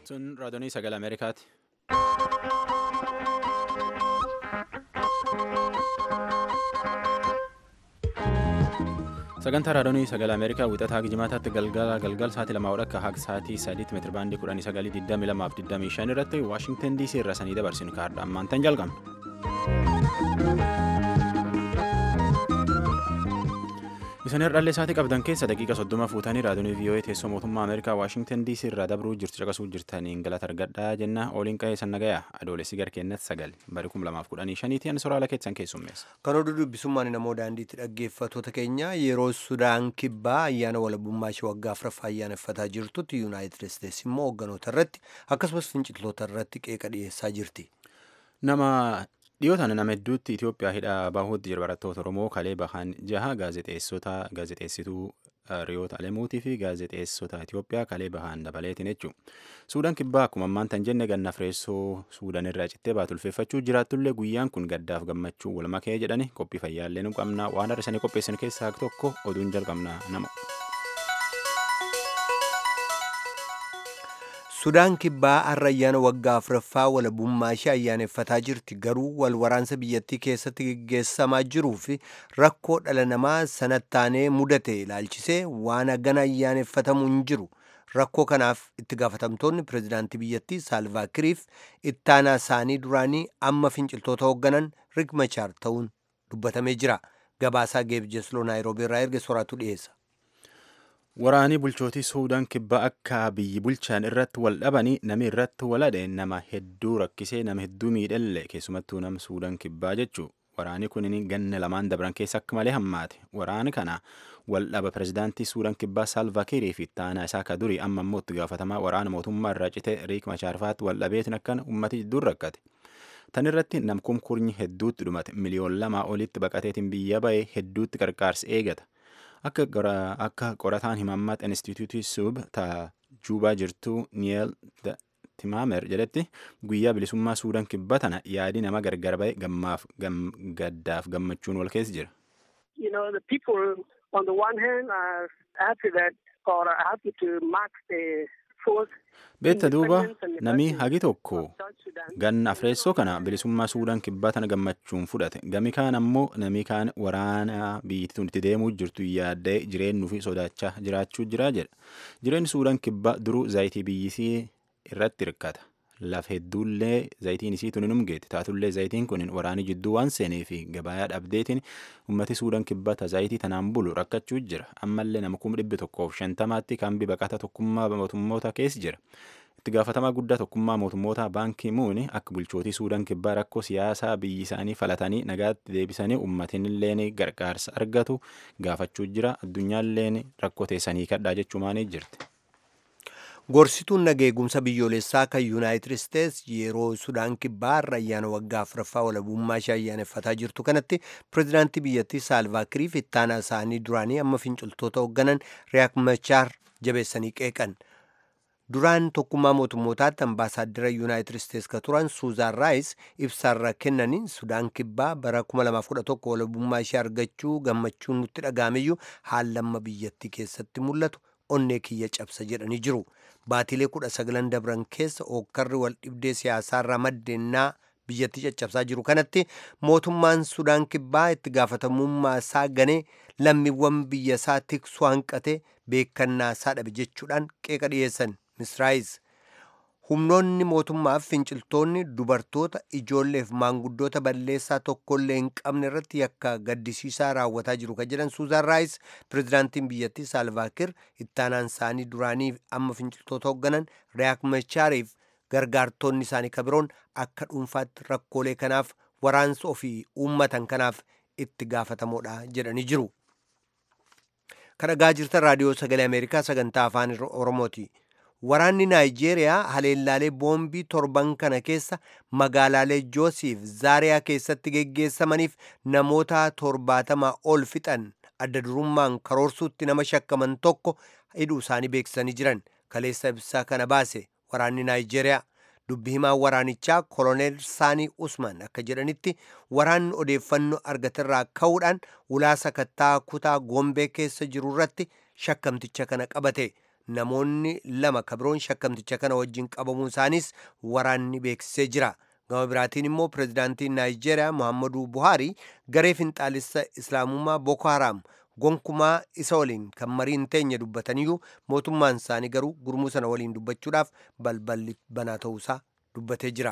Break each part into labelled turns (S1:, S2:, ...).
S1: Sun raadiyoo sagalee Ameerikaati. Sagantaa raadiyoo sagalee Ameerikaa wixataa jimaataatti galgala galgal sa'aatii lama akka haga sa'aatii sadiitti meetira baandii kudhanii sagalii digdamii lamaaf digdamii shan irratti Waashingtan DC irraa sanii dabarsinu kaardha ammaan tan jalqabna. Isin herdhallee isaatii qabdan keessa daqiiqa soddoma fuutanii raadiyoo VOA teessoo mootummaa Ameerikaa Waashingtan DC irraa dabruu jirtu caqasuu jirtaniin galata argadhaa jenna ooliin qa'ee san nagayaa adoolessi garkeennatti sagal bari kum lamaaf kudhanii shaniitii ani soraala keessan keessummeessa.
S2: Kan oduu dubbisummaan namoo daandiitti dhaggeeffattoota keenya yeroo Sudaan kibbaa ayyaana walabummaa ishee waggaa afuraffaa ayyaaneffataa jirtutti Yuunaayitid Isteets immoo hoogganoota irratti akkasumas finciltoota irratti qeeqa dhiyeessaa jirti.
S1: Nama dhiyootaan nama hedduutti Itoophiyaa hidhaa bahuutti jira barattoota Oromoo kalee bahan jaha gaazexeessota gaazexeessituu Riyoota Alemuutii fi gaazexeessota Itoophiyaa kalee bahan dabaleetiin jechuudha. Suudaan kibbaa akkuma ammaan tan jenne ganna fireessoo Suudaan irraa cittee baatu ulfeeffachuu jiraatullee guyyaan kun gaddaaf gammachuu wal makee jedhani qophii fayyaallee nu qabna waan har'isanii qopheessan keessaa tokko oduun jalqabna nama.
S2: Sudaan kibbaa har'a ayyaana waggaa afuraffaa walabummaa ishee ayyaaneffataa jirti garuu wal waraansa biyyattii keessatti geggeessamaa jiruu fi rakkoo dhala namaa sanattaanee mudate ilaalchisee waan hagana ayyaaneffatamu hin jiru. Rakkoo kanaaf itti gaafatamtoonni pirezidaantii biyyattii Saalvaakiriif ittaanaa isaanii duraanii amma finciltoota hoogganan Rik Machaar ta'uun dubbatamee jira. Gabaasaa Geebjesloo Naayiroobii irraa erge soraatu dhiyeessa.
S1: Waraanii bulchootii Suudaan kibbaa akka biyyi bulchaan irratti wal dhabanii nami irratti waladhe nama hedduu rakkisee nama hedduu miidhalle keessumattuu nama Suudaan kibbaa jechuu waraanii kun ganna lamaan dabran keessa akka malee hammaate waraani kana wal dhaba pirezidaantii Suudaan kibbaa Saalvaakirii fi ittaanaa isaa ka durii amma immoo itti gaafatamaa waraana mootummaa irraa cite Riik Machaarfaatti wal dhabeetiin akkan ummati jidduun rakkate. Tan irratti namkumkurnyi hedduutti dhumate miliyoon lamaa olitti baqateetiin biyya ba'e hedduutti qarqaarsi eegata. akka qorataan himammaat instituutii suub ta juubaa jirtu niyeel timaamer jedhetti guyyaa bilisummaa suudaan kibba tana yaadi nama gargar ba'e gammaaf gaddaaf gammachuun wal keessa jira.
S3: You know, the people on the one hand are happy that or are happy to mark the fourth
S1: Beetta duuba namni hagi tokko ganna afreessoo kana bilisummaa suudaan kibbaa tana gammachuun fudhate gami kaan ammoo namni kaan waraana biyyattii itti deemuu jirtu yaaddee jireenyuu fi sodaachaa jiraachuu jira jedha jireenyi suudaan kibbaa duruu zaayitii biyyisii irratti hirkata laf hedduullee zaayitiin isii tuni numgeeti taatullee zaayitiin kun waraanii jidduu waan seenee fi gabayaa dhabdeetiin ummati suudaan kibbaa zaayitii tanaan bulu rakkachuu jira ammallee nama kuma dhibbi tokkoof shantamaatti kaambii baqata tokkummaa mootummoota keessa jira. itti gaafatamaa guddaa tokkummaa mootummoota baankii muuni akka bulchootii suudaan kibbaa rakkoo siyaasaa biyyi isaanii falatanii nagaatti deebisanii uummatinilleen gargaarsa argatu gaafachuu jira addunyaalleen rakkoo teessanii kadhaa jechuumaanii jirti.
S2: Gorsituun nageegumsa biyyoolessaa kan Yuunaayitid Isteets yeroo Sudaan kibbaa irra ayyaana waggaa afuraffaa walabummaa ishee ayyaaneffataa jirtu kanatti pirezidaantii biyyattii Saalvaakirii fi ittaanaa isaanii duraanii amma finciltoota hoogganan Riyaak Machaar jabeessanii qeeqan. Duraan tokkummaa mootummootaatti ambaasaaddara Yuunaayitid Isteets ka turan Suuzaan Raayis ibsaarra kennaniin Sudaan kibbaa bara 2011 walabummaa ishee argachuu gammachuun nutti dhagaameyyuu haallamma biyyattii keessatti mul'atu onnee kiyya cabsa jedhanii jiru. Baatilee kudha sagalan dabran keessa ookkarri wal dhibdee siyaasaarraa maddeennaa biyyattii caccabsaa jiru kanatti mootummaan Sudaan kibbaa itti gaafatamummaa isaa ganee lammiiwwan biyya isaa tiksuu hanqate beekannaa isaa dhabe jechuudhaan qeeqa dhiyeessan. misraayis humnoonni mootummaaf finciltoonni dubartoota ijoolleef maanguddoota balleessaa tokkollee hin qabne irratti yakka gaddisiisaa raawwataa jiru kan jedhan suuzaan raayis pirezidaantiin biyyattii saalvaakir ittaanaan isaanii duraanii amma finciltoota hoogganan riyaak machaariif gargaartonni isaanii kabiroon akka dhuunfaatti rakkoolee kanaaf waraansa ofii uummatan kanaaf itti gaafatamoodha jedhanii jiru. kan dhagaa jirtan raadiyoo sagalee ameerikaa sagantaa afaan oromooti. Waraanni Naayijeeriyaa haleellaalee boombii torban kana keessa magaalaalee Joosiif Zaariyaa keessatti geggeessamaniif namoota torbaatamaa ol fixan adda durummaan karoorsuutti nama shakkaman tokko hidhuu isaanii beeksisanii jiran kaleessa ibsaa kana baase waraanni Naayijeeriyaa. Dubbi himaan waraanichaa koloneel Saanii Usman akka jedhanitti waraanni odeeffannoo argaterraa ka'uudhaan ulaa sakattaa kutaa Gombee keessa jiru irratti shakkamticha kana qabate. namoonni lama kabiroon shakkamticha kana wajjin qabamuu isaanis waraanni beeksisee jira gama biraatiin immoo pirezidaantiin naayijeeriyaa muhammadu buhaarii garee finxaalessa islaamummaa boko haraam gonkumaa isa waliin kan marii hin teenye dubbataniyyuu mootummaan isaanii garuu gurmuu sana waliin dubbachuudhaaf balballi banaa ta'uusaa dubbatee jira.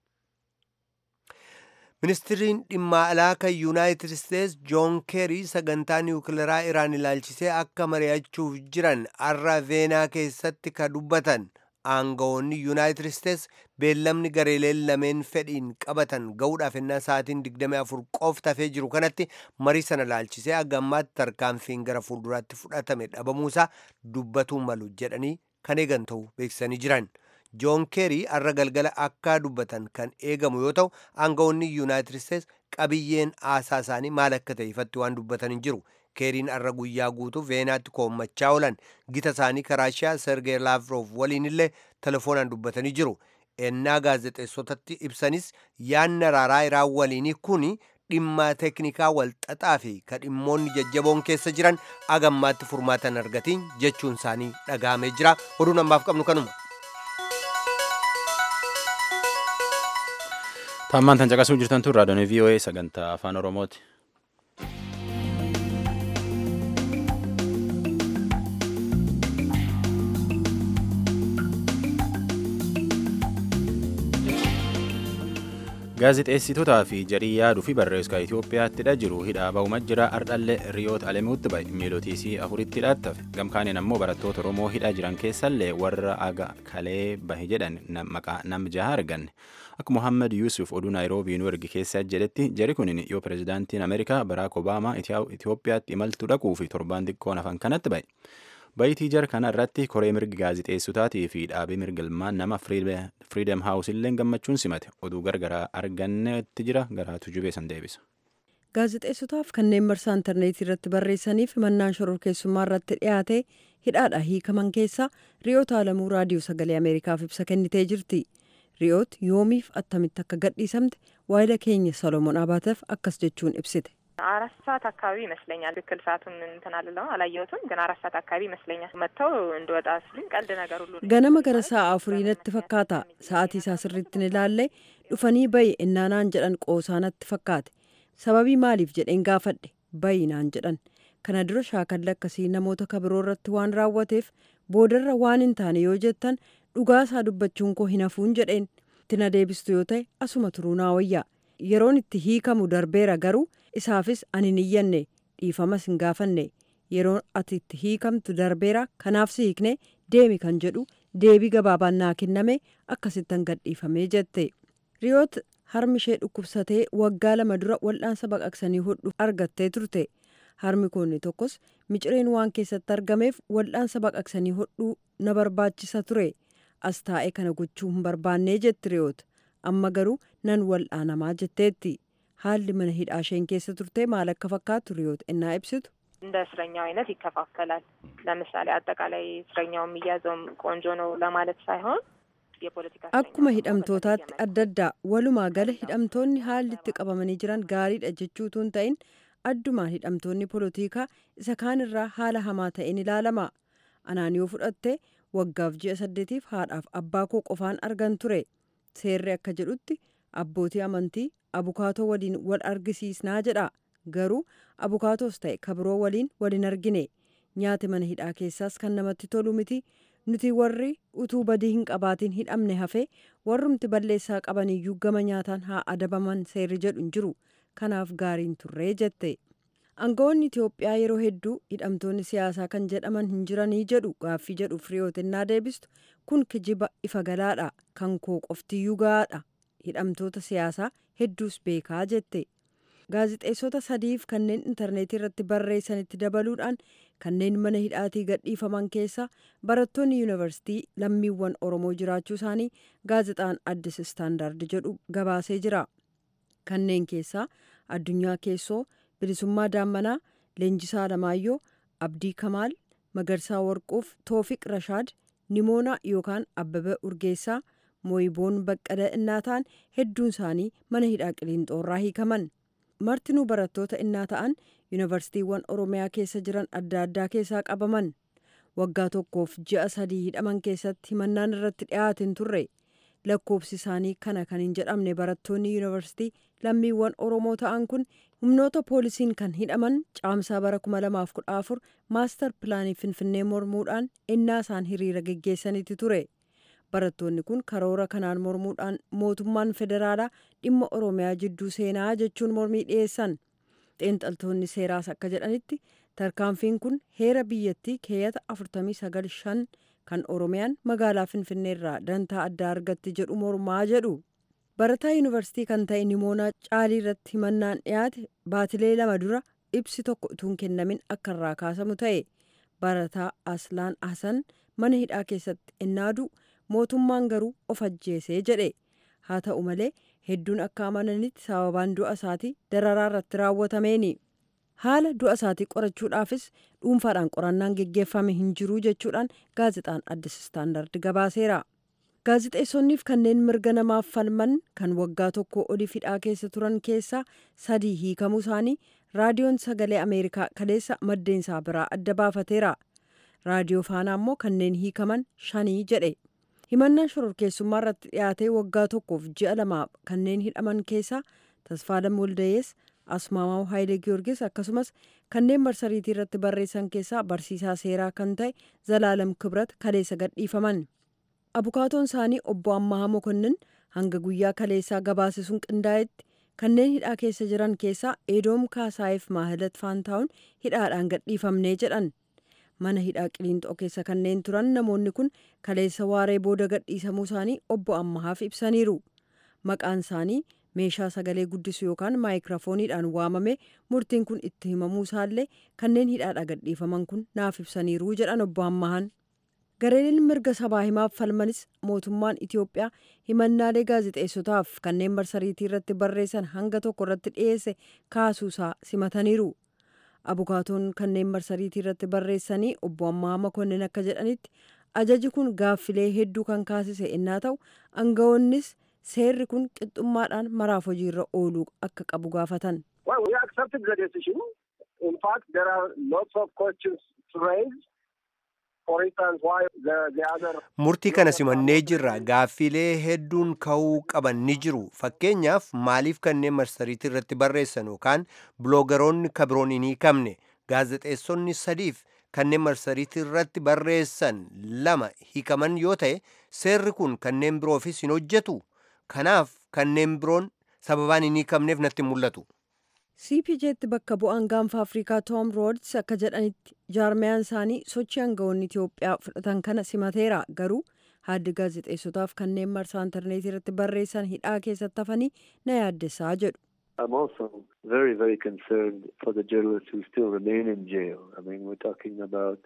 S2: ministiriin dhimma alaa kan yuunaayitid isteets joon keerii sagantaa niwukilaraa iraan ilaalchisee akka mari'achuuf jiran arra veenaa keessatti ka dubbatan aangawoonni yuunaayitid isteets beellamni gareeleen lameen fedhiin qabatan ga'uudhaaf ennaa sa'aatiin 24 qofti hafee jiru kanatti marii sana ilaalchisee agammaatti tarkaanfiin gara fuulduraatti fudhatame dhabamuusaa dubbatuu malu jedhanii kan eegan ta'u beeksisanii jiran. joon keerii arra galgala akka dubbatan kan eegamu yoo ta'u aangawoonni yuunaayitid isteets qabiyyeen haasaa isaanii maal akka ta'e ifatti waan dubbatan hin jiru keeriin arra guyyaa guutuu veenaatti koommachaa oolan gita isaanii karaashiyaa sergey laavrov waliin illee telefoonaan dubbatanii jiru ennaa gaazexeessotatti ibsanis yaanni araaraa iraan waliinii kun dhimma teeknikaa walxaxaa fi ka dhimmoonni jajjaboon keessa jiran agammaatti furmaatan argatiin jechuun isaanii dhagahamee jira oduun ammaaf qabnu kanuma.
S1: Tammaan tan caqasuu jirtan tun raadiyoon VOA sagantaa afaan Oromooti. Gaazixeessitootaa fi jarii yaaduu fi barreessaa Itoophiyaatti jiru hidhaa ba'uuma jira ardhallee riyoota alemuutti ba'e miilootiisii afuritti hidhaattafe gamkaaniin ammoo barattoota Oromoo hidhaa jiran keessallee warra aga kalee bahe jedhan maqaa nam jaha arganne. Akka Mohaammed Yuusuf oduu Naayiroobii nu erge keessa jedhetti jari kunin yoo pirezidaantiin Ameerikaa Baraak Obaamaa Itoophiyaatti imaltuu dhaquu fi torbaan xiqqoon hafan kanatti ba'e. Bayitii jara kana irratti koree mirgi gaazixeessotaatii fi dhaabii mirgalmaan nama Freedom House illee gammachuun simate oduu gargaraa argannetti jira garaatu jubee san deebisa.
S4: Gaazixeessotaaf kanneen marsaa intarneetii irratti barreessaniif mannaan shororkeessummaa irratti dhiyaate hidhaadha hiikaman keessaa ri'oota alamuu raadiyoo sagalee Ameerikaaf ibsa kennitee jirti. ri'oot yoomiif attamitti akka gadhiisamte waayila keenya ሰሎሞን አባተፍ akkas jechuun ibsite.
S5: አራት ሰዓት አካባቢ ይመስለኛል። ትክክል ሰዓቱን እንትን አልለው አላየሁትም፣ ግን አራት ሰዓት አካባቢ ይመስለኛል። መጥተው እንደወጣ ሲሉኝ ቀልድ ነገር ሁሉ
S4: ganama gara sa'a afurii natti fakkaata sa'aatii isaa sirriitti ni ilaalle dhufanii bayi innaanaan jedhan qoosaa natti fakkaate sababii maaliif jedheen gaafadhe bayi naan jedhan kana dura shaakalli akkasii namoota kabiroo irratti waan raawwateef boodarra waan hin taane yoo jettan dhugaa isaa dubbachuun koo hin hafuun jedheen itti na deebistu yoo ta'e asuma turuu naa wayyaa yeroon itti hiikamu darbeera garuu isaafis ani hin iyyanne dhiifamas hin gaafanne yeroo ati itti hiikamtu darbeera kanaaf si hiikne deemi kan jedhu deebii gabaabaan naa kenname akkasittan gadhiifamee jette riyoot harmi ishee dhukkubsatee waggaa lama dura wal'aansa baqaqsanii hodhu argattee turte harmi koonni tokkos micireen waan keessatti argameef wal'aansa baqaqsanii hodhuu na barbaachisa ture as taa'ee kana gochuu hin barbaannee jetti riyoot amma garuu nan wal'aanamaa jetteetti haalli mana hidhaa isheen keessa turte maal akka fakkaatu riyoot innaa ibsitu
S5: እንደ እስረኛው አይነት ይከፋፈላል። ለምሳሌ አጠቃላይ እስረኛው የሚያዘውም ቆንጆ ነው ለማለት ሳይሆን የፖለቲካ
S4: akkuma hidhamtootaatti adda addaa walumaa gala hidhamtoonni haalli itti qabamanii jiran gaariidha jechuutu hin ta'in addumaan hidhamtoonni polotikaa isa kaan irraa haala hamaa ta'een ilaalama anaan yoo fudhatte waggaaf ji'a saddeetiif haadhaaf abbaa koo qofaan argan ture seerri akka jedhutti abbootii amantii abukaatoo waliin wal argisiisnaa jedha garuu abukaatoos ta'e kabiroo waliin wal hin argine nyaati mana hidhaa keessaas kan namatti tolu miti nuti warri utuu badii hin qabaatiin hidhamne hafe warrumti balleessaa qabaniyyuu gama nyaataan haa adabaman seerri jedhu hin jiru kanaaf gaariin turree jette aangawoonni itiyoophiyaa yeroo hedduu hidhamtoonni siyaasaa kan jedhaman hin jiranii jedhu gaaffii jedhu firiyootinnaa deebistu kun kijiba ifa galaadha kan koo qoftiyyuu gahaadha hidhamtoota siyaasaa hedduus beekaa jette gaazixeessota sadiif kanneen intarneetii irratti barreessanitti dabaluudhaan kanneen mana hidhaatii gadhiifaman keessa barattoonni yuunivarsiitii lammiiwwan oromoo jiraachuu isaanii gaazexaan addis istaandaard jedhu gabaasee jira kanneen keessaa addunyaa keessoo bilisummaa daammanaa leenjisaa alamaayyoo abdii kamaal magarsaa warquuf toofiq rashaad nimoonaa yookaan abbaba urgeessaa mooyiboon baqqala innaataan hedduun isaanii mana hidhaa qiliinxoorraa hiikaman martinuu barattoota innaa ta'an yuunivarsiitiiwwan oromiyaa keessa jiran adda addaa keessaa qabaman waggaa tokkoof ji'a sadii hidhaman keessatti himannaan irratti dhiyaate hin turre lakkoofsi isaanii kana kan hin jedhamne barattoonni yuunivarsiitii lammiiwwan oromoo ta'an kun humnoota poolisiin kan hidhaman caamsaa bara 2014 maastar pilaanii finfinnee mormuudhaan innaa isaan hiriira geggeessaniiti ture barattoonni kun karoora kanaan mormuudhaan mootummaan federaalaa dhimma oromiyaa jidduu seenaa jechuun mormii dhiyeessan xiinxaltoonni seeraas akka jedhanitti tarkaanfiin kun heera biyyattii keeyyata 495 kan oromiyaan magaalaa finfinneerraa dantaa addaa argatti jedhu mormaa jedhu barataa yuunivarsiitii kan ta'e nimoonaa caalii irratti himannaan dhiyaate baatilee lama dura ibsi tokko utuu hin kennamin akka irraa kaasamu ta'e barataa aslaan hasan mana hidhaa keessatti innaadu mootummaan garuu of ajjeesee jedhe haa ta'u malee hedduun akka amananitti sababaan du'a isaatii dararaa irratti raawwatameeni. haala du'a isaatii qorachuudhaafis dhuunfaadhaan qorannaan geggeeffame hin jiru jechuudhaan gaazexaan addis istaandard gabaaseera. gaazexeessonniif kanneen mirga namaaf falman kan waggaa tokko oliif hidhaa keessa turan keessaa sadii hiikamuu isaanii raadiyoon sagalee ameerikaa kaleessa maddeensaa biraa adda baafateera. raadiyoo faanaa immoo kanneen hiikaman shanii jedhe. himannaan shororkeessummaa irratti dhiyaatee waggaa tokkoof ji'a lama kanneen hidhaman keessaa tasfaadam waldayees asmaamaw haayilee giyoorgis akkasumas kanneen marsariitii irratti barreessan keessaa barsiisaa seeraa kan ta'e zalaalam kibrat kaleessa gadhiifaman abukaatoon isaanii obbo ammahaa mokonnin hanga guyyaa kaleessaa gabaasisuun qindaa'etti kanneen hidhaa keessa jiran keessaa eedoom kaasaayeef maahilat faantaawun hidhaadhaan gadhiifamnee jedhan mana hidhaa qiliinxoo keessa kanneen turan namoonni kun kaleessa waaree booda gadhiisamuu isaanii obbo ammahaaf ibsaniiru maqaan isaanii meeshaa sagalee guddisu yookaan maayikiraafooniidhaan waamame murtiin kun itti himamuu isaallee kanneen hidhaadhaa gadhiifaman kun naaf ibsaniiru jedhan obbo ammahan gareeleen mirga sabaa himaaf falmanis mootummaan itiyoophiyaa himannaalee gaazexeessotaaf kanneen marsariitii irratti barreessan hanga tokko irratti dhiyeesse kaasuusaa simataniiru abukaatoon kanneen marsariitii irratti barreessanii obbo ammaa makonnin akka jedhanitti ajaji kun gaaffilee hedduu kan kaasise innaa ta'u aangawoonnis seerri kun qixxummaadhaan maraaf hojiirra ooluu akka qabu gaafatan.
S2: murtii kana simannee jirra gaaffilee hedduun ka'uu qaban ni jiru fakkeenyaaf maaliif kanneen marsariitii irratti barreessan yookaan biloogaroonni kabiroon hin hiikamne gaazexeessonni sadiif kanneen marsariitii irratti barreessan lama hiikaman yoo ta'e seerri kun kanneen biroofis hin hojjetu kanaaf kanneen biroon sababaan hin hiikamneef natti mul'atu.
S4: cpjtti bakka bu'aan gaanfa afrikaa toom roodis akka jedhanitti jaarmiyaan isaanii sochii aangawoonni itiyoophiyaa fudhatan kana simateera garuu haaddi gaazexeessotaaf kanneen marsaa intarneetii irratti barreessan hidhaa keessatti hafanii na yaaddessaa jedhu.
S6: I'm also very, very concerned for the journalists who still remain in jail. I mean, we're talking about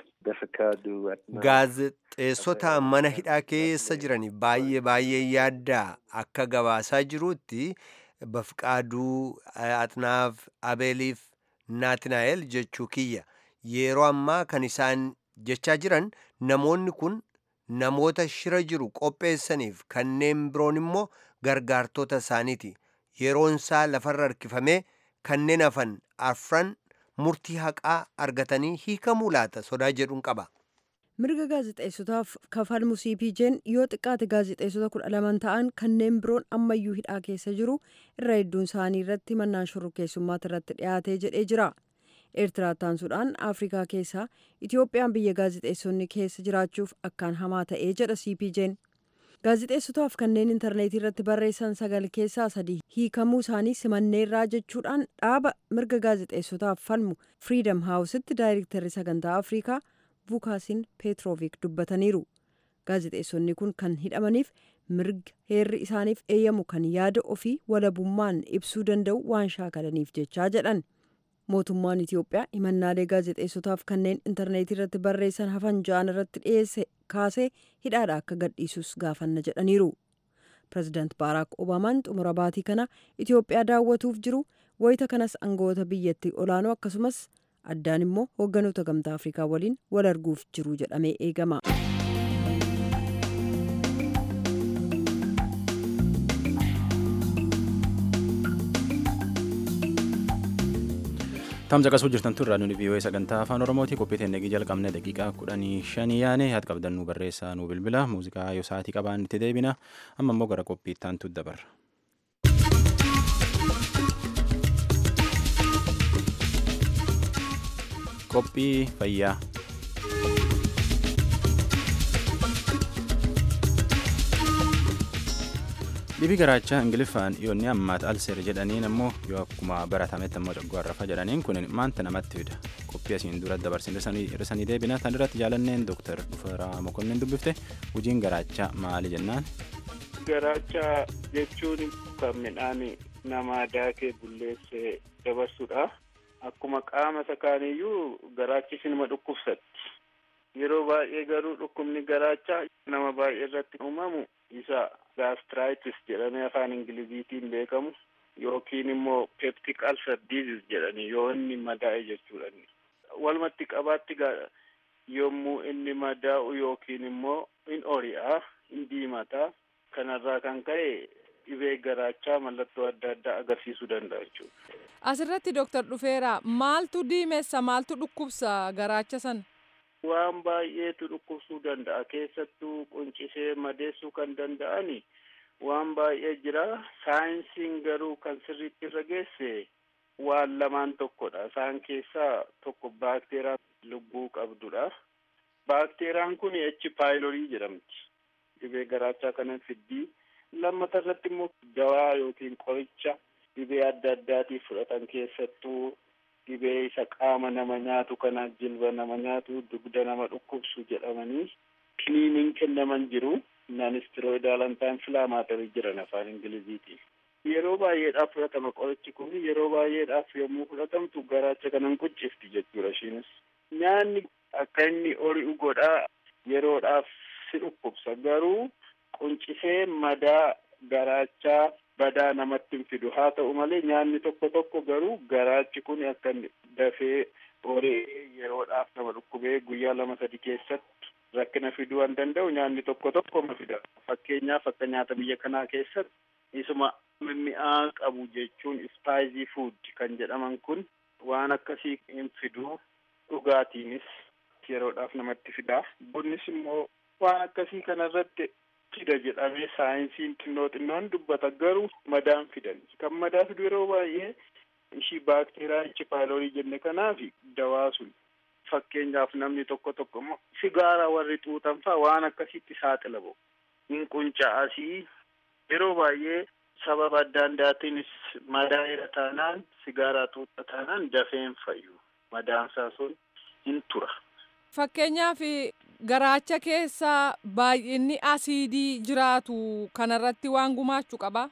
S2: gaazexeessota mana hidhaa keessa jiran baay'ee baay'ee yaaddaa akka gabaasaa jirutti bafqaaduu atnaaf abeeliif naatinaa'el jechuu kiyya yeroo ammaa kan isaan jechaa jiran namoonni kun namoota shira jiru qopheessaniif kanneen biroon immoo gargaartota isaaniiti yeroon isaa lafarra harkifamee kanneen hafan afran murtii haqaa argatanii hiikamuu laata sodaa jedhuun qaba.
S4: mirga gaazexeessotaaf kafalmu cpj'n yoo xiqqaate gaazexeessota kudha laman ta'an kanneen biroon ammayyuu hidhaa keessa jiru irra hedduun isaanii irratti mannaan shororkeessummaati irratti dhiyaatee jedhee jira eertiraa taansuudhaan afrikaa keessaa itiyoophiyaan biyya gaazexeessonni keessa jiraachuuf akkaan hamaa ta'ee jedha cpj'n gaazexeessotaaf kanneen intarneetii irratti barreessan sagal keessaa sadii hiikamuu isaanii simanneerraa jechuudhaan dhaaba mirga gaazexeessotaaf falmu firiidam haawusitti daayirektarri sagantaa afrikaa vukaasiin peetrooviik dubbataniiru gaazexeessonni kun kan hidhamaniif mirga heerri isaaniif eeyyamu kan yaada ofii walabummaan ibsuu danda'u waan shaakalaniif jechaa jedhan mootummaan itiyoophiyaa himannaalee gaazexeessotaaf kanneen intarneetii irratti barreessan hafan ja'an irratti dhiyeesse kaasee hidhaadha akka gadhiisus gaafanna jedhaniiru pirezidaant baaraak obaamaan xumura baatii kana itiyoophiyaa daawwatuuf jiru wayita kanas aangawoota biyyattii olaanoo akkasumas addaan immoo hoogganoota gamtaa afrikaa waliin wal arguuf jiru jedhamee eegama.
S1: Tamsa qasuu jirtan turraa nuti vii'oo sagantaa afaan oromooti qophii teennegii jalqabne daqiiqaa kudhanii shanii yaane yaad qabdan nu barreessaa nu bilbila muuziqaa yoo sa'aatii qabaan itti deebina amma immoo gara qophii ittaantu dabarra. Qophii fayyaa. Dhibii garaachaa Ingiliffaan yoonni ammaat alseer jedhaniin ammoo yoo akkuma baratametti ammoo coggoorrafa jedhaniin kun maanta namatti fida. Qophii asiin dura dabarsin irrisanii deebina tan irratti jaalanneen Dooktar Dhufaraa Mokonnin dubbifte hojiin garaachaa maali jennaan.
S7: Garaachaa jechuun kan midhaan namaa daakee bulleessee dabarsudha. Akkuma qaama isa kaaniyyuu garaachi sinuma dhukkubsatti. Yeroo baay'ee garuu dhukkubni garaachaa nama baay'ee irratti uumamu isa gaastiraayitiis jedhamee afaan ingiliziitiin beekamu yookiin immoo peptic ulcer disease jedhani yoo inni madaa'e jechuudha. Walumatti qabaatti yommuu inni madaa'u yookiin immoo in ori'a in diimata kanarraa kan ka'e dhibee garaachaa mallattoo adda addaa agarsiisuu danda'a jechuudha.
S8: Asirratti Dooktar Dhufeera maaltu diimessa maaltu dhukkubsa garaacha sana?
S7: Waan baay'eetu dhukkubsuu danda'a keessattuu quncisee madeessuu kan danda'ani waan baay'ee jira saayinsiin garuu kan sirriitti irra geesse waan lamaan tokkodha isaan keessaa tokko baakteeraa lubbuu qabdudha baakteeriyaan kun echi paayilorii jedhamti dhibee garaachaa kana fiddii lammata irratti immoo dawaa yookiin qoricha dhibee adda addaatiif fudhatan keessattuu dhibee isa qaama nama nyaatu kana jilba nama nyaatu dugda nama dhukkubsu jedhamanii kiniiniin kennaman jiru naanistiroidaal antaanfilaamaatarii jiran afaan ingiliziitiin. Yeroo baay'eedhaaf fudhatama qorichi kun yeroo baay'eedhaaf yommuu fudhatamtu garaacha kanan quncifti jechuudha ishiinis. Nyaanni akka inni ori'u godhaa yeroodhaaf si dhukkubsa garuu quncisee madaa garaachaa badaa namatti hin fidu haa ta'u malee nyaanni tokko tokko garuu garaachi kun akka dafee ori'ee yeroodhaaf nama dhukkubee guyyaa lama sadi keessatti rakkina fiduu waan danda'u nyaanni tokko tokko ma fida fakkeenyaaf akka nyaata biyya kanaa keessatti isuma mimmi'aa qabu jechuun ispaayizii fuud kan jedhaman kun waan akkasii hin fiduu dhugaatiinis yeroodhaaf namatti fidaa bunnis immoo waan akkasii kanarratti fida jedhamee saayinsiin xinnoo xinnoon dubbata garuu madaan fidan kan madaa fidu yeroo baay'ee ishii baakteeriyaa ichi paayilorii jenne kanaaf dawaa sun fakkeenyaaf namni tokko tokko immoo sigaara warri xuuxan faa waan akkasitti saaxila ba'u hin qunca'asii yeroo baay'ee sababa adda addaatiinis madaa irra taanaan sigaaraa xuuxa taanaan dafeen fayyu madaansaa sun hin tura.
S8: Fakkeenyaaf garaacha keessa baay'inni asiidii jiraatu kanarratti waan gumaachuu qaba.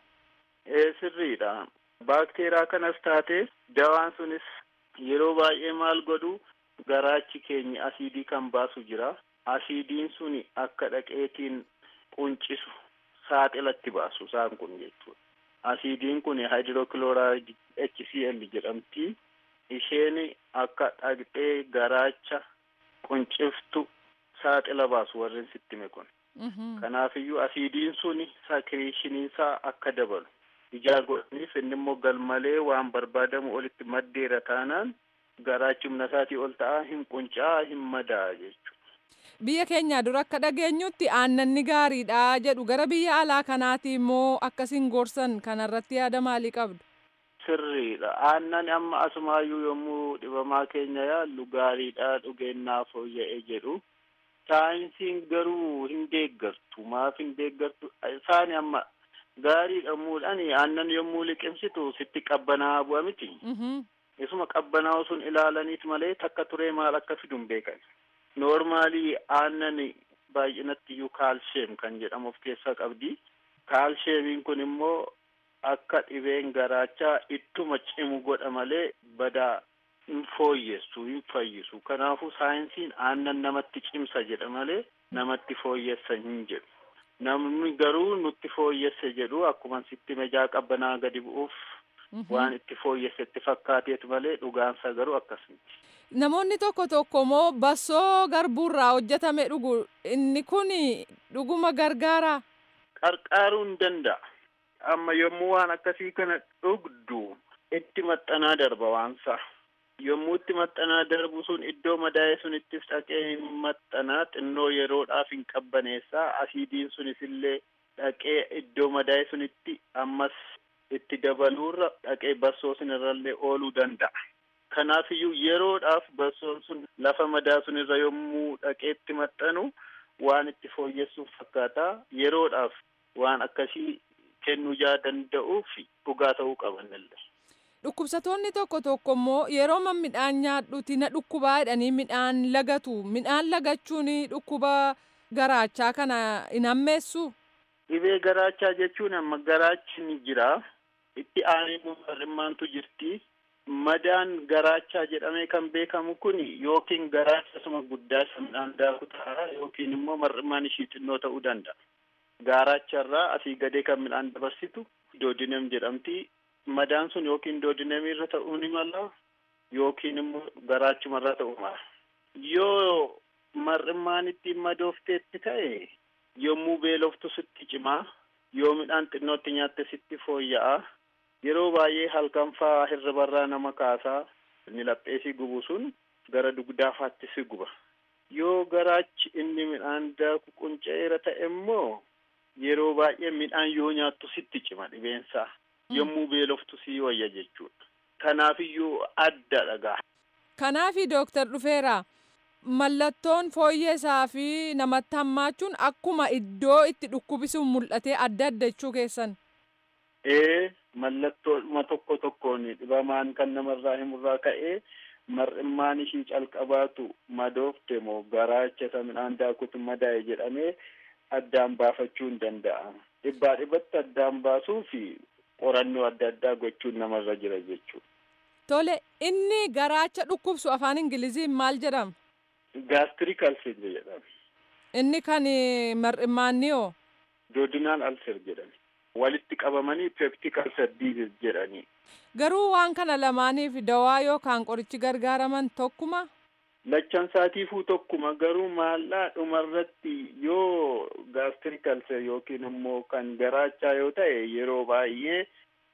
S7: Ee sirriidha. Baakteeriyaa kanas taate dawaan sunis yeroo baay'ee maal godhu garaachi keenya asiidii kan baasu jira. Asiidiin suni akka dhaqeetiin quncisu saaxilatti baasu isaan kun jechuudha. Asiidiin kun hydrochloride HCl jedhamti. Isheen akka dhaqxee garaacha qunciftu saaxila baasu warreen sitti hime kun. Kanaafiyyuu asiidiin suni sakiriishiniinsaa akka dabalu. ijaa godhaniif inni immoo galmalee waan barbaadamu olitti maddeera taanaan garaachi humna isaatii ol ta'aa hin qunca'aa hin madaa jechuudha.
S8: Biyya keenya dura akka dhageenyutti aannanni gaariidha jedhu gara biyya alaa kanaati immoo akkasiin gorsan kanarratti yaada maalii qabdu?
S7: Sirriidha. Aannan amma asumaayyuu yommuu dhibamaa keenya yaallu gaariidha dhugeennaa fooyya'ee jedhu. Saayinsiin garuu hin deeggartu. Maaf hin deeggartu? Isaani amma gaarii dhammuudhaan aannan yommuu liqimsitu sitti qabbanaa'aa bu'a miti. Isuma qabbanaa'u sun ilaalaniit malee takka turee maal akka fidu hin beekan. Noormaalii aannan baay'inatti iyyuu kaalsheem kan jedhamu of keessaa qabdi. Kaalsheemiin kun immoo akka dhibeen garaachaa ittuma cimu godha malee badaa hin fooyyessu hin fayyisu. Kanaafuu saayinsiin aannan namatti cimsa jedha malee namatti fooyyessa hin jedhu. Namni garuu nutti fooyyesse jedhu akkuma sitti mejaa qabbanaa gadi bu'uuf waan itti fooyyessetti fakkaateetu malee dhugaansa garuu akkasumatti.
S8: Namoonni tokko tokko immoo bassoo garbuurraa hojjetame dhugu inni kun dhuguma gargaara.
S7: Qarqaaruu hin danda'a. Amma yommuu waan akkasii kana dhugdu itti maxxanaa darba waansa. yommuu itti maxxanaa darbu sun iddoo madaa'e sunittis dhaqee hin maxxanaa xinnoo yeroodhaaf hin qabbaneessaa asiidiin sunis illee dhaqee iddoo madaa'e sunitti ammas itti dabaluurra dhaqee bassoo sunirrallee ooluu danda'a. Kanaafiyyuu yeroodhaaf bassoon sun lafa madaa sunirra yommuu dhaqee itti maxxanu waan itti fooyyessuuf fakkaata yeroodhaaf waan akkasii kennuu jaa danda'uuf dhugaa ta'uu qabanillee.
S8: Dhukkubsatoonni tokko tokko immoo yeroo man midhaan nyaadhuuti na dhukkubaa jedhanii midhaan lagatu. Midhaan lagachuun dhukkuba garaachaa kana hin hammeessu.
S7: Dhibee garaachaa jechuun amma garaachi ni jira. Itti aanee mar'immaantu jirti. Madaan garaachaa jedhamee kan beekamu kun yookiin garaacha suma guddaa isa midhaan daaku ta'a yookiin immoo mar'immaan ishii xinnoo ta'uu danda'a. Garaacharraa asii gadee kan midhaan dabarsitu doodinem jedhamti. madaan sun yookiin doodinemii irra ta'uu ni mala yookiin immoo garaachuma irra ta'uu mala. Yoo mar'immaan ittiin madoofteetti ta'e yommuu beeloftu sitti cimaa yoo midhaan xinnootti nyaatte sitti fooyya'a yeroo baay'ee halkan faa hirribarraa nama kaasaa inni lapheesii gubu sun gara dugdaafaatti si guba. Yoo garaachi inni midhaan daaku qunca'eera ta'e immoo yeroo baay'ee midhaan yoo nyaattu sitti cima dhibeensaa. yommuu beeloftu sii wayya jechuudha. Kanaafiyyuu adda dhagaa.
S8: Kanaafi dooktar dhufeera mallattoon fooyyeesaa fi namatti hammaachuun akkuma iddoo itti dhukkubisuun mul'atee adda adda jechuu keessan.
S7: Ee mallattooma tokko tokkoon dhibamaan kan namarraa himurraa ka'ee mar'immaan ishii calqabaatu madoofte moo garaacha isa midhaan daakutu madaa'e jedhamee addaan baafachuu hin danda'ama. Dhibbaa dhibbatti addaan baasuu fi qorannoo adda addaa gochuun namarra jira jechuudha.
S8: Tole inni garaacha dhukkubsu afaan Ingiliziin maal jedhama?
S7: Gaastirik alser jedhama.
S8: Inni kan mar'immaanniyoo?
S7: Doodinaal alser jedhama. Walitti qabamanii peptik alser diizis jedhanii.
S8: Garuu waan kana lamaaniif dawaa yookaan qorichi gargaaraman tokkuma?
S7: Lachan saatiifuu tokkuma garuu maallaa dhumarratti yoo gaastirik alser yookiin immoo kan garaachaa yoo ta'e yeroo baay'ee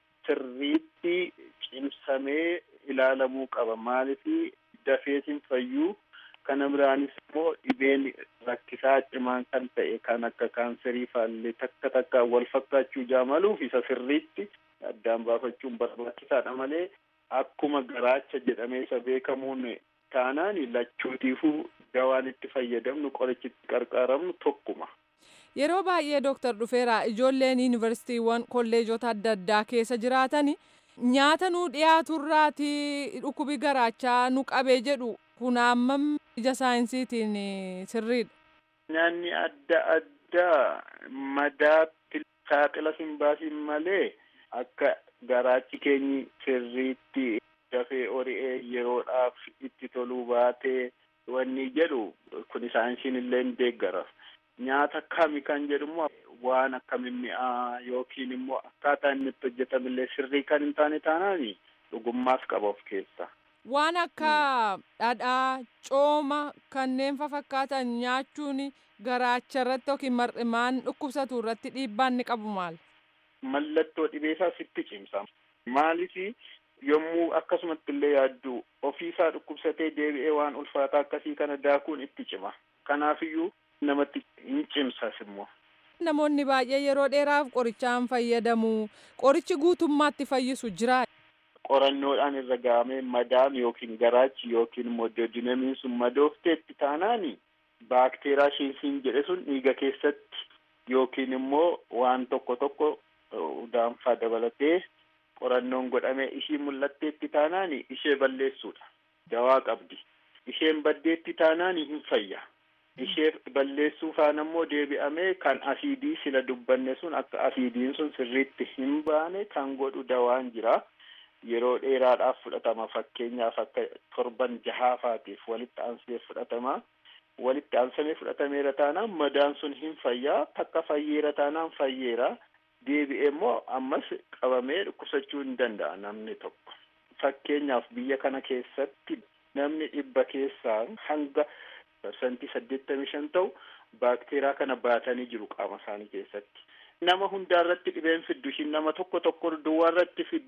S7: sirriitti cimsamee ilaalamuu qaba maaliif dafeetiin fayyuu kana biraanis immoo dhibeen rakkisaa cimaan kan ta'e kan akka kaanserii faallee takka takka wal fakkaachuu jaamaluuf isa sirriitti addaan baafachuun barbaachisaadha malee akkuma garaacha jedhamee isa beekamuun taanaan lachuutiifuu dawaan itti fayyadamnu qorichi itti gargaaramnu tokkuma.
S8: Yeroo baay'ee dooktar dhufeera ijoolleen yuunivarsiitiiwwan kolleejota adda addaa keessa jiraatan nyaata nu dhiyaaturraati dhukkubi garaachaa nu qabee jedhu kun hammam ija saayinsiitiin sirriidha.
S7: Nyaanni adda addaa madaatti saaxila hin baasin malee akka garaachi keenyi sirriitti dafee ori'ee yeroodhaaf itti toluu baatee wanni jedhu kun saayinsiin illee hin deeggara. Nyaata kami kan jedhumoo waan akka mimmi'aa yookiin immoo akkaataa inni itti hojjetamillee sirrii kan hin taane taanaan dhugummaas qaba of keessa.
S8: Waan akka dhadhaa, cooma kanneen fakkaatan nyaachuun garaacha irratti yookiin mar'imaan dhukkubsatu irratti dhiibbaan ni qabu maal?
S7: Mallattoo dhibeesaa sitti cimsa. Maaliif yommuu akkasumatti illee yaaddu ofiisaa dhukkubsatee deebi'ee waan ulfaataa akkasii kana daakuun itti cima. Kanaafiyyuu namatti hin cimsas immoo.
S8: Namoonni baay'ee yeroo dheeraaf qorichaan fayyadamu. Qorichi guutummaatti fayyisu jira.
S7: Qorannoodhaan irra gahamee madaan yookiin garaachi yookiin immoo doodinamiin sun madoofteetti taanaan baakteeraa shiinsiin jedhe sun dhiiga keessatti yookiin immoo waan tokko tokko daanfaa dabalatee qorannoon godhamee ishii mul'atteetti taanaan ishee balleessuudha. Dawaa qabdi. Isheen baddeetti taanaan hin fayya. Ishee balleessuu faana immoo deebi'amee kan asiidii sila dubbanne sun akka asiidiin sun sirriitti hin baane kan godhu dawaan jira. Yeroo dheeraadhaaf fudhatama fakkeenyaaf akka torban jahaafaatiif walitti aansee fudhatama. Walitti aansamee fudhatameera taanaan madaan sun hin fayyaa takka fayyeera taanaan fayyeera. Deebi'ee immoo ammas qabamee dhukkubsachuu hin danda'a namni tokko. Fakkeenyaaf biyya kana keessatti namni dhibba keessaa hanga parsantii saddeettamii shan ta'u baakteeraa kana baatanii jiru qaama isaanii keessatti. Nama hundaa irratti dhibeen fiddu ishiin nama tokko tokko duwwaa irratti fiddi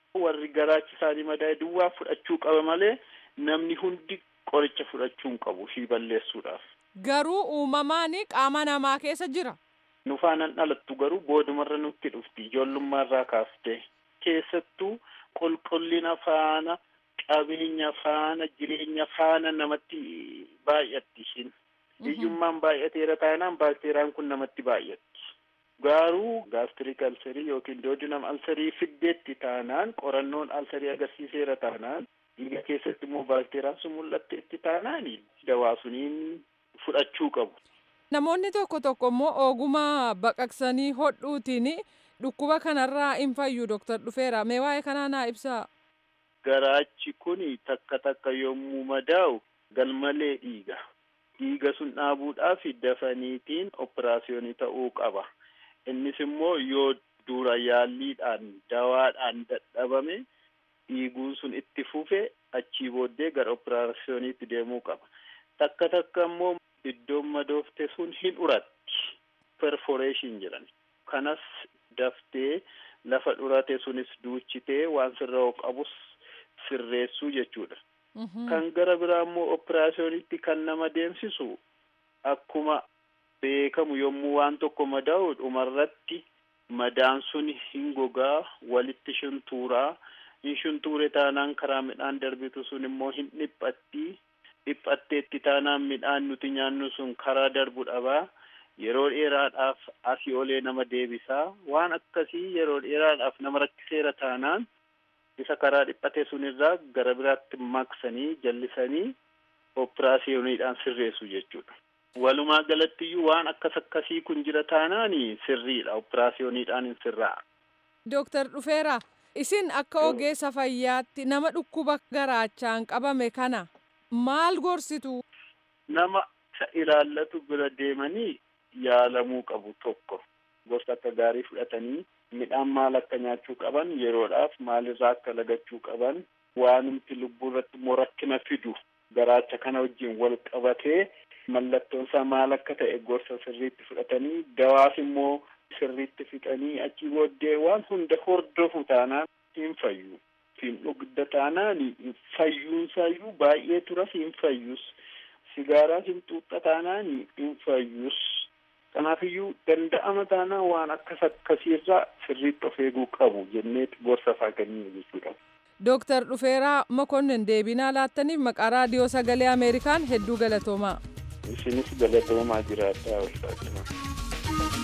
S7: warri garaachi isaanii madaa'e duwwaa fudhachuu qaba malee namni hundi qoricha fudhachuu hin qabu ishii balleessuudhaaf.
S8: Garuu uumamaan qaama namaa keessa jira.
S7: Nu faanaan dhalattu garuu boodumarra nutti dhufti ijoollummaarraa kaaftee keessattuu qulqullina faana qabeenya faana jireenya faana namatti baay'atti ishiin. Hiyyummaan baay'ateera taanaan baakteeriyaan kun namatti baay'atti. Garuu gaastirik alsarii yookiin doodinam alsarii fiddeetti taanaan qorannoon alsarii agarsiiseera taanaan dhiiga keessatti immoo baakteeriyaan sun mul'atteetti taanaan dawaa suniin fudhachuu qabu.
S8: Namoonni tokko tokko immoo ogummaa baqaqsanii hodhuutiin dhukkuba kanarraa hin fayyu Dooktar Dhufeera. Mee waa'ee kanaa naa ibsaa.
S7: Garaachi kun takka takka yommuu madaa'u galmalee dhiiga. Dhiiga sun dhaabuudhaaf dafaniitiin operaasiyoonii ta'uu qaba. Innis immoo yoo dura yaalliidhaan dawaadhaan dadhabame dhiiguun sun itti fufe achii booddee gara operaasiyooniitti deemuu qaba. Takka takka immoo iddoon madoofte sun hin uratti. Perforeeshin jedhan. Kanas daftee lafa dhurate sunis duuchitee waan sirraa qabus sirreessuu jechuudha. Kan gara biraa immoo operaasiyoonitti kan nama deemsisu akkuma beekamu yommuu waan tokko madaa'u dhumarratti madaan sun hin gogaa walitti shuntuuraa hin shuntuure taanaan karaa midhaan darbitu sun immoo hin dhiphatti dhiphatteetti taanaan midhaan nuti nyaannu sun karaa darbu dhabaa yeroo dheeraadhaaf asii olee nama deebisaa waan akkasii yeroo dheeraadhaaf nama rakkiseera taanaan isa karaa dhiphate sunirraa gara biraatti maqsanii jallisanii operaasiyooniidhaan sirreessu jechuudha. Walumaa galattiyyuu waan akkas akkasii kun jira taanaan sirriidha operaasiyooniidhaan hin sirraa.
S8: Dooktar Dhufeera isin akka ogeessa fayyaatti nama dhukkuba garaachaan qabame kana maal gorsitu?
S7: Nama isa ilaallatu bira deemanii yaalamuu qabu tokko gorsa akka gaarii fudhatanii midhaan maal akka nyaachuu qaban yeroodhaaf maalirraa akka lagachuu qaban waanumti lubbuu irratti immoo rakkina fidu garaacha kana wajjin wal qabatee mallattoon isaa maal akka ta'e gorsa sirriitti fudhatanii dawaas immoo sirriitti fixanii achi booddee waan hunda hordofu taanaan hin fayyu. Hin dhugda taanaan fayyuunsaayyuu baay'ee turas hin fayyus. Sigaaraas hin xuuxa taanaan hin fayyus. Kanaafiyyuu danda'ama taanaan waan akkas akkasiirraa sirriitti of eeguu qabu jenneeti gorsa faa kenninu jechuudha.
S8: Dooktar Dhufeeraa Mokonnin deebinaa laattaniif maqaa raadiyoo sagalee Ameerikaan hedduu galatoomaa.
S7: Isinis galatoomaa jiraadhaa walfaatimaa.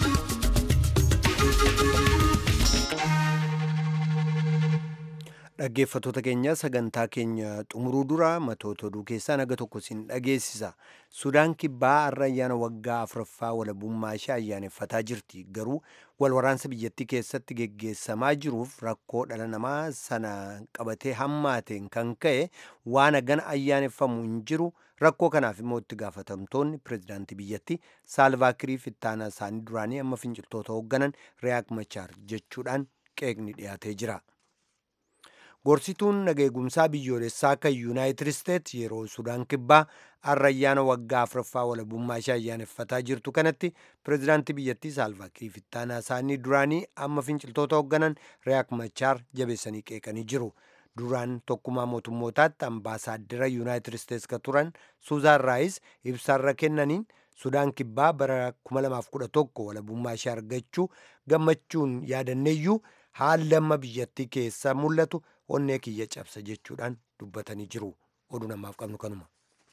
S2: Dhaggeeffattoota keenya sagantaa keenya xumuruu dura matoota oduu keessaa naga tokko siin dhageessisa. Sudaan kibbaa har'a ayyaana waggaa afuraffaa walabummaa ishee ayyaaneffataa jirti. Garuu walwaraansa biyyattii keessatti geggeessamaa jiruuf rakkoo dhala namaa sana qabatee hammaateen kan ka'e waan hagana ayyaaneffamu hin jiru. Rakkoo kanaaf immoo itti gaafatamtoonni pirezidaantii biyyattii Saalvaakirii fi ittaanaa isaanii duraanii amma finciltoota hoogganan Riyaak Machaar jechuudhaan qeeqni dhiyaatee jira. Gorsituun nageegumsaa biyyoolessaa kan Yuunaayitid Isteets yeroo Sudaan kibbaa har'a ayyaana waggaa afuraffaa walabummaa ishee ayyaaneffataa jirtu kanatti pirezidaantii biyyattii Saalvaakirii fi ittaanaa isaanii duraanii amma finciltoota hoogganan Riyaak Machaar jabeessanii qeeqanii jiru. Duraan tokkummaa mootummootaatti ambaasaaddara Yuunaayitid Isteets kan turan Suuzaan Raayis ibsaarra kennaniin Sudaan kibbaa bara 2011 walabummaa ishee argachuu gammachuun yaadanneeyyuu haalli amma biyyattii keessa mul'atu onnee kiyya cabsa jechuudhaan dubbatanii jiru. Oduu namaaf qabnu kanuma.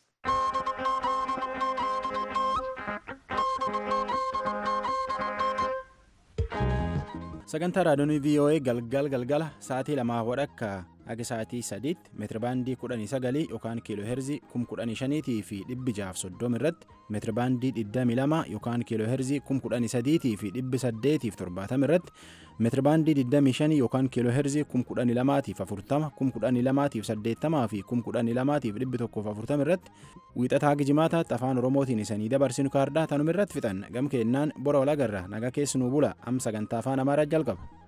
S1: sagantaa raadiyoonii voa galgal galgala sa'aatii lamaa wadhakka haga sa'aatii sadiitti meetirabaandii kudhanii sagalii yookaan kiiloo heerzii kum kudhanii shaniitii fi dhibbi jaaf soddoma irratti meetirabaandii digdamii lama yookaan kiiloo heerzii kum kudhanii sadiitii fi dhibbi saddeetiif torbaatama irratti meetirabaandii digdamii shanii yookaan kiiloo heerzii kum kudhanii lamaatiif afurtama kum kudhanii lamaatiif saddeettamaa fi kum kudhanii lamaatiif dhibbi tokkoof afurtama irratti wiixataa gijimaataatti afaan oromootiin isanii dabarsinu kaardaa tanuma irratti fixan gam keennaan bora walagarra naga keessanuu bula am sagantaa afaan amaaraa jalqaba.